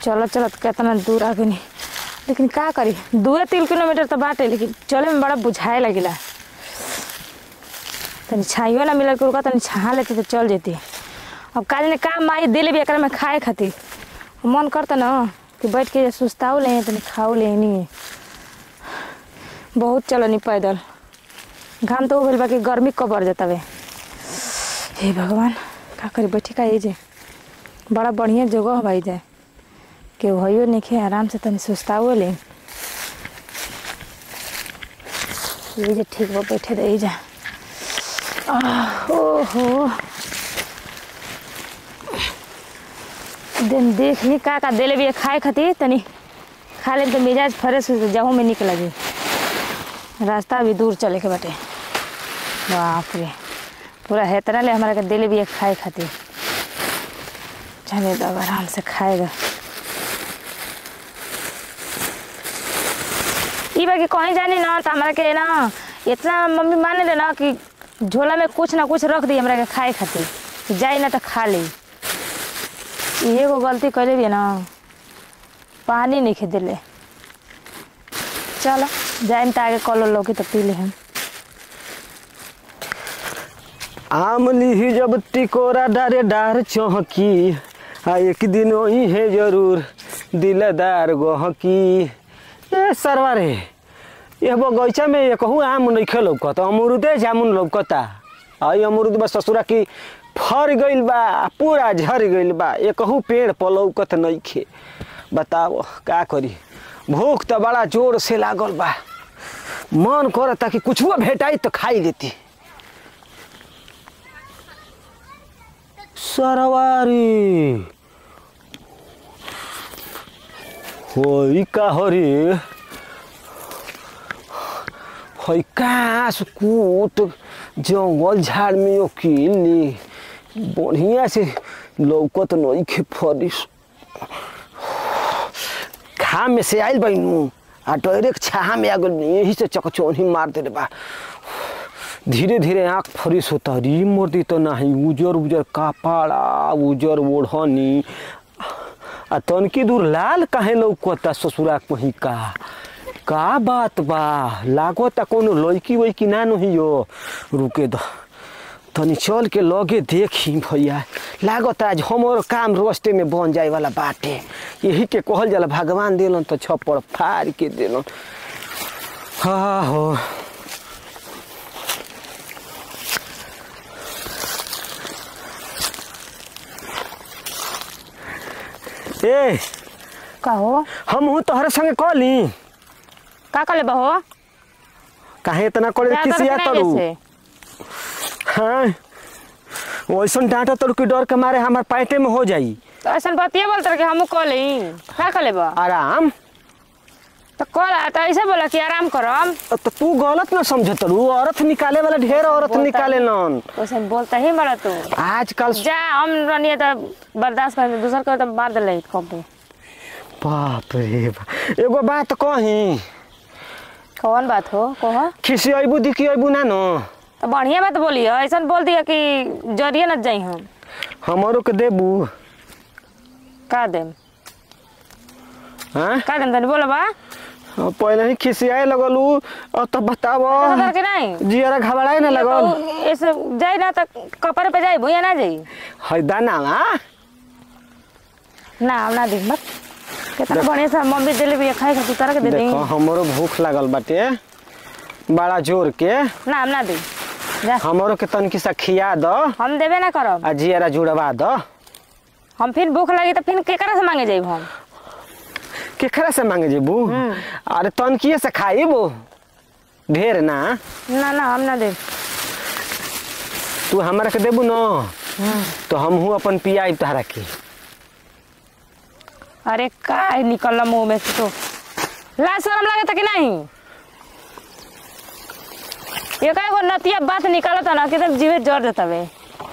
चलत चलत केतना दूर आ गनी लेकिन का करी दुए तीन किलोमीटर तो बाटे लेकिन चले में बड़ा बुझाए लगिला तनी छाइयो ना मिलल के रुका तनी छहा लेती तो चल जेती अब काल ने काम माई दिले भी एकरा में खाए खातिर मन करता ना कि बैठ के सुस्ताऊ ले तनी खाऊ ले नहीं बहुत चलनी पैदल घाम तो उबल बाकी गर्मी कब बढ़ जाता वे हे भगवान का करी बैठी का जे बड़ा बढ़िया जगह भाई जाए के भयो नहीं आराम से तनी सुस्ताओ ले ये जे ठीक बा बैठे रही जा आह, ओहो दिन देख ली का का देले भी खाए खातिर तनी खा ले तो मिजाज फ्रेश हो जाहू में निक लगी रास्ता भी दूर चले के बाटे बाप रे पूरा है तरह ले हमारे के दिल भी खाए खातिर चले तो अब आराम से खाएगा ई बाकी कहीं जानी ना तो हमारा के ना इतना मम्मी माने ले ना कि झोला में कुछ ना कुछ रख दी हमरा के खाए खातिर कि जाई ना तो खा ली ई एगो गलती कैले भी ना पानी नहीं खे दिले चलो जाए तो आगे कलो लोगी तो पी ले हम आम लीही जब टिकोरा डारे डार चौहकी आ एक दिन वही है जरूर दिलदार गहकी ए सरवा रे ये बगैचा में ये कहूँ आम नइखे लौकत अमरूदे जामुन लौकता आई अमरूद बस ससुरा की फर गइल बा पूरा झर गइल बा ये कहूँ पेड़ पर लौकत नइखे बताओ का करी भूख तो बड़ा जोर से लागल बा मन करता कि कुछ भेटाई तो खाई लेती सरवारी होई का हरे होई कास कूट जंगल झाड़ में अकेले बढ़िया से लौकत नई खे फरिस घाम में से आइल बैनू आ डायरेक्ट छाहा में आ गल यही से चकचौनी मार दे बा धीरे धीरे आँख फरिस होता री मोर्दी तो नहीं उजर उजर कपड़ा उजर ओढ़नी आ तनकी दूर लाल काहे लौकता ससुरा कहीं का का बात बा लागता कोनो लड़की वैकी ना नहीं हो रुके दो तनी चल के लगे देखी भैया लागत आज हमर काम रास्ते में बन जाए वाला बाटे यही के कहल जाला भगवान दिलन तो छप्पड़ फाड़ के दिलन हाँ हो ए का हो हम हूँ तोहरे संगे कहली का कले बहो काहे इतना करे क्या किसी करत नहीं तरू जैसे? हाँ वैसन डांटा तरू के डर के मारे हमार पैंटे में हो जाई तो ऐसा बतिया बोलते रहे कि हमू कली का कले बा आराम तो कल तो ऐसे बोला कि आराम करम तो तू गलत ना समझ तरू औरत निकाले वाला ढेर औरत बोलता निकाले ही- नन वैसे बोलता ही बड़ा तू आजकल जा हम रनिए तो बर्दाश्त कर दूसर कर तो मार दिले कम पे बाप रे बाप। एगो बात कही कौन बात हो कहो खिसी अबू दिखी अबू ना नो तो बढ़िया बात बोली हो ऐसा बोल दिया कि जरिए न जाई हम हमारो के देबू का देम हाँ का देम तनी बोलो बा पहले ही खिसियाए लगलू और तो बताब तो के नहीं जियरा घबराए ना लगल तो ऐसे जाई ना तो कपड़े पे जाई भूया ना जाई है दाना हाँ ना हम ना देख बस कितना बढ़िया सा मम्मी दिले भी खाए खातिर तरह के दे दी देखो हमरो भूख लागल बाटे बड़ा जोर के ना हम ना दे जा हमरो के तनकी सा खिया दो हम देबे ना करब आ जियरा जुड़वा दो हम फिर भूख लगी तो फिर केकरा से मांगे जाइब हम केकरा से मांगे जेबू हम्म। अरे तनकिए से खाइबू ढेर ना ना ना हम ना देब तू हमरा के देबू न तो हम हूँ अपन पियाई तहरा के अरे का निकल मुंह में से तो लाज शरम लगे था कि नहीं ये का एगो नतिया बात निकालत ना कि एकदम जीवे जर देता बे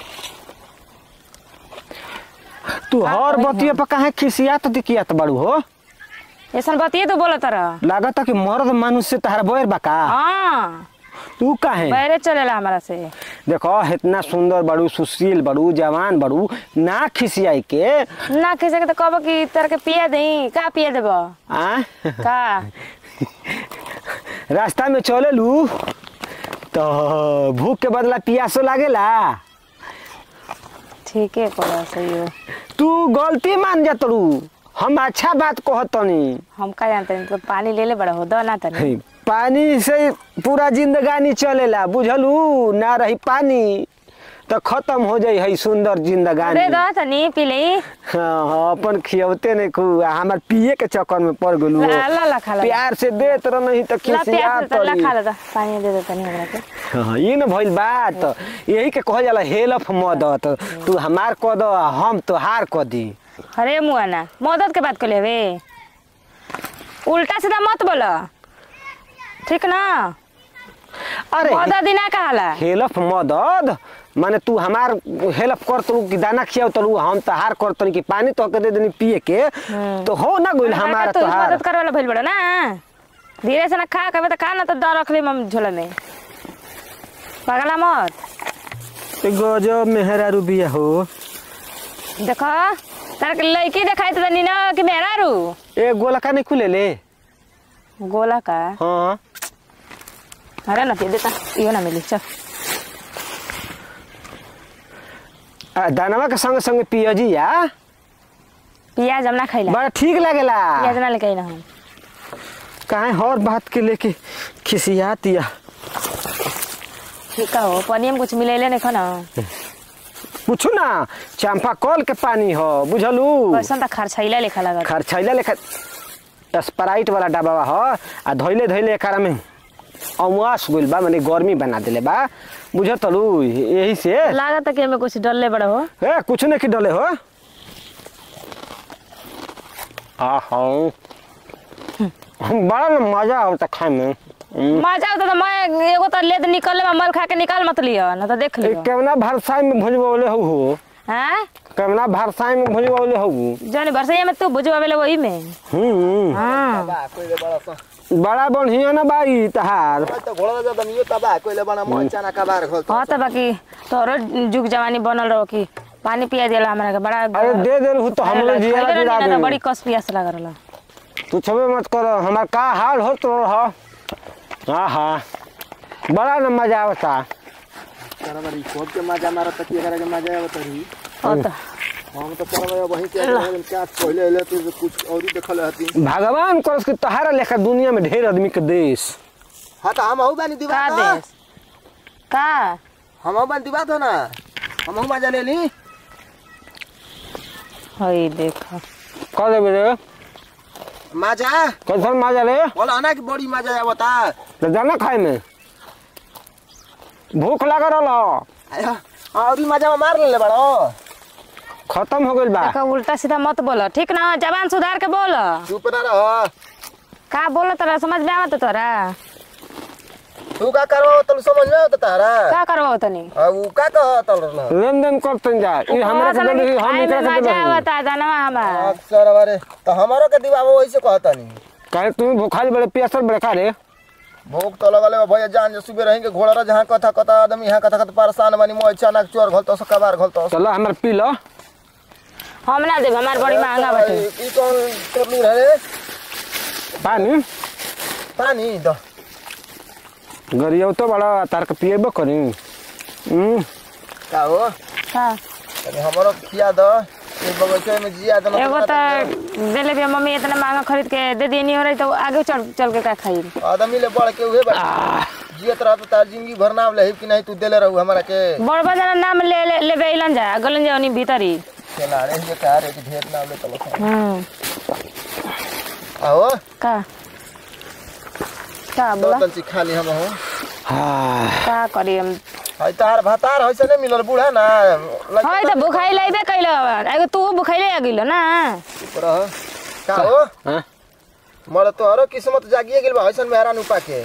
तू का हर करी बतिया पर काहे खिसियात दिकियात बाड़ू हो ऐसा बतिए तो बोलत रहा लागत कि मर्द मानुष से तहरा बोर बा का हाँ तू काहे बैरे चलेला हमारा से देखो इतना सुंदर बड़ू सुशील बड़ू जवान बड़ू ना खिसियाई के ना किसे के तो कहबो कि तोर के पिया दई का पिया देबो आ का रास्ता में चले लू तो भूख के बदला पियासो लागेला ठीक है पड़ा सही हो तू गलती मान जा तरू हम अच्छा बात कहतनी हम का जानते हैं तो पानी ले ले बड़ा हो दो ना तनी पानी से पूरा जिंदगानी चलेला बुझलू ना रही पानी तो खत्म हो जाई है सुंदर जिंदगानी दे दो तनी पी ले हाँ हाँ, अपन खियौते नहीं खू हमार पिए के चक्कर में पड़ गेलू ला ला ला खा ला प्यार से देत रह नहीं तो ला खिसिया प्यार से ला तड़ी खा ला दो पानी दे दो तनी हमरा के हाँ, ये न भइल बात यही के कहल जाला हेल्प मदद तू हमार कह दो हम तोहार कह दी अरे मुआना मदद के बात कर लेवे उल्टा सीधा मत बोलो ठीक ना अरे मदद ही ना कहाला हेल्प मदद माने तू हमार हेल्प कर तू कि दाना खियाव तू हम तहार कर तनी कि पानी तो के दे देनी पिए के तो हो ना गोइल हमारा तो तोहार मदद करे वाला भइल बड़ो ना धीरे से ना खा कबे तो खा ना तो दर रख ले हम झोला में पगला मत ए गजब मेहरारू बिया हो देखो तार के लड़की देखाई तो तनी ना कि मेरा रू ए गोलका नहीं खुले ले गोला का हाँ अरे ना दे देता इहो ना मिली चल आ, दानवा के संग संग पियजी या पियाज हम ना खैला बड़ा ठीक लागेला पियाज ना लेके ना हम काहे हर बात के लेके खिसियातिया ठीक हो पानी में कुछ मिलेले नहीं खा ना पूछू ना चंपा कल के पानी हो बुझलू कैसन त खर्चैला लेखा लागत खर्चैला लेखा स्प्राइट वाला डब्बा हो आ धोइले धोइले एकरा में अमुआस गइल बा माने गर्मी बना देले बा बुझतलू यही से लागत कि हमें कुछ डलले बड़ा हो ए कुछ नहीं की डले हो आ हाँ बड़ा न मजा आवता खाए में हम्म। मजा आवता त मैं एगो त लेद निकलले में मल खा के निकाल मत लियो ना तो देख ए, लियो केवना भरसाई में भुजबौले हो हो हैं केवना भरसाई में भुजबौले हो जौन बरसैया में तू बुझवावेले वही में हम्म हां बा कोइले बड़ा सा बड़ा बढ़िया ना बाई तहार मैं तो घोड़ा जा दमियो तबा कोइले बड़ा मोह चाना का बार खोल हाँ त बाकी तोरो जुग जवानी बनल रहो कि पानी पिया दिला हमरा के बड़ा अरे दे दे हूँ तो हम लोग जिया खैले जुड़ा रहनी ना त दे बड़ी कस पियास लग रहल तू छबे मत कर हमार का हाल हो तो रह हाँ हाँ बड़ा न मजा आवता तेरा बड़ी खोद के मजा मारा तक ये करे के मजा आवत रही हो त हम तो करबे वही के हम क्या पहले ले तो कुछ और ही देखल हती भगवान करस कि तहारा लेखा दुनिया में ढेर आदमी के देश हां तो हम हऊ बानी का दीवार देश का हम हऊ बानी दीवार ना हम हऊ मजा ले ली हई देख कर देबे रे मजा कैसन मजा रे बोला ना कि बड़ी मजा आवता तो जाना खाए में भूख लगा रहा आया और ही मजा मार ले बड़ो खत्म हो गइल बा देखो उल्टा सीधा मत बोलो ठीक ना जबान सुधार के बोल चुप ना रह का बोल तोरा समझ में आवत तोरा तू का करो तू समझ में आवत तारा का करबो तनी अब ऊ का कह तल रह लेन देन करतन जा ई हमरा के दे हम खाए में एकरा के मजा दे आवता जानवा हमार अक्सर बारे तो हमारो के दीवा वो वैसे कहता नहीं काहे तू भूखाल बड़े प्यासल बड़े का रे भूख तो लगल है भैया जान जो सुबह रहेंगे घोड़ा रह जहाँ कथा कथा आदमी यहाँ कथा कथा परेशान बनी मोह अचानक चोर घोलतो सो कबार घोलतो चलो हमार पी लो हम ना देब हमार बड़ी महंगा बाटे ई कौन टोपली रहे पानी पानी दो गरियो तो बड़ा तार के पिएबो करी हम्म का हो हाँ तनी हमरो खिया दो ये बगीचे में जिया दो एगो तो देले भी मम्मी इतना महंगा खरीद के दे दी नहीं हो रही तो आगे चल चल के का खाई आदमी ले बढ़ के उहे बा जियत रह तो तार जिंदगी भर नाम ले कि नहीं तू देले रहू हमरा के बड़ बजार नाम ले ले लेबे इलन जा गलन जा उनी भीतरी चला रे ये कह रे कि ढेर नाम ले तलो हम्म आओ का का दो बोला तंची खा ली हम हो हाँ का करी हम हई तार भातार होइसे नहीं मिलल बूढ़ा ना लग हई त भुखाई लइबे कइलो एगो तू भुखाइले आ गिलो ना चुप रह का हो हाँ मर तोहरो किस्मत जागिए गेल बा हइसन मेहरान उपा के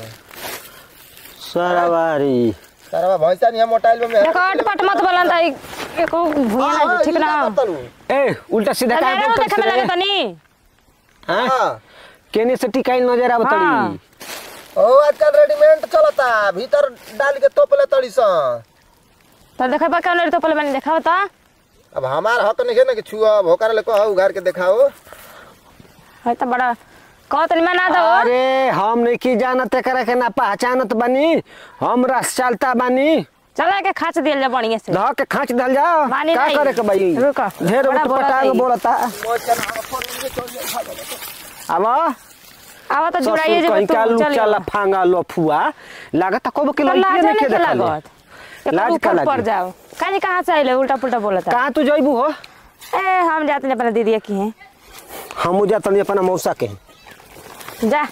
सरावारी तारा भैंसा नहीं मोटाइल में देखो अटपट मत बोलन त एको भुइया ना ठीक ना ए उल्टा सीधा का नजर देखे में लगे तनी हां केने से टिकाई नजर आवत हाँ। तड़ी ओ आजकल रेडीमेड चलता भीतर डाल के तोपले तड़ी सन तो देखा बा कौन तो पहले मैंने देखा तो अब हमार हक नहीं है ना कि छुआ भोकर ले कहो उघार के दिखाओ है तो बड़ा कहो तो निमन ना दो अरे हम नहीं की जानत एकरा के ना पहचानत बानी हम रस चलता बानी चला के खाच दियल जा बढ़िया से धह के खाँच दल जाओ मानी का नहीं। करे के भाई रुको। ढेर बड़ा उठ बोलत पटांग है। बोलता अब आवा तो जुड़ाइए ससुर जब कहीं का तू लुच्चा चल लफांगा लफुआ लागत कब के तो लइके लाजा नहीं नहीं के के देखले लागत लाज लाज का ऊपर पड़ लागी जाओ कानी कहाँ से आइले उल्टा पुल्टा बोलता कहाँ तू जइबू हो ए हम जाते हैं अपना दीदी की हैं हम जातनी अपना मौसा के जा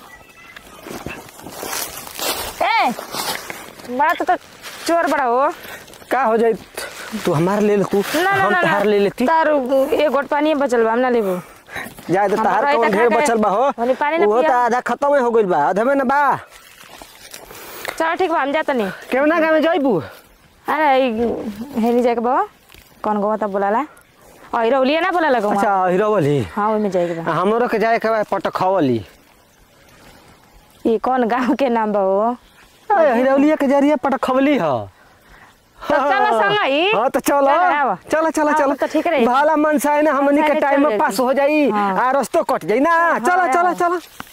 ए बड़ा तो, तो चोर बड़ा हो का हो जाई तू हमार ले ले तू ना ना हम ना तहार ले लेती तार एक गोट पानी बचल बा हम ना लेबो जाए तो हम तहार रही कौन त ढेर खा के- बचल बा हो ओनी पानी ना वो तो पिया। आधा खत्म हो गइल बा आधा में ना बा चलो ठीक बा हम जाते नहीं केवना गाँव में जइबू अरे हेनी जाके बा कौन गवा तब बोलाला और रौलिया ना बोला लगा अच्छा हिरोवली हाँ ओहिमे जाएके बा हमरो के जाए के बा पटखवली ये कौन गांव के नाम बा हो हिरौलिया के जरिए पटखवली ह तो चलो संग ही हाँ तो चलो चलो, आवा। चलो चलो हाँ, चलो तो ठीक रही। भाला मन से है ना हमनी मन के से टाइम चल में पास जाई। हो जाई हाँ। आ रस्तो कट जाई ना चलो हाँ, चलो हाँ। चलो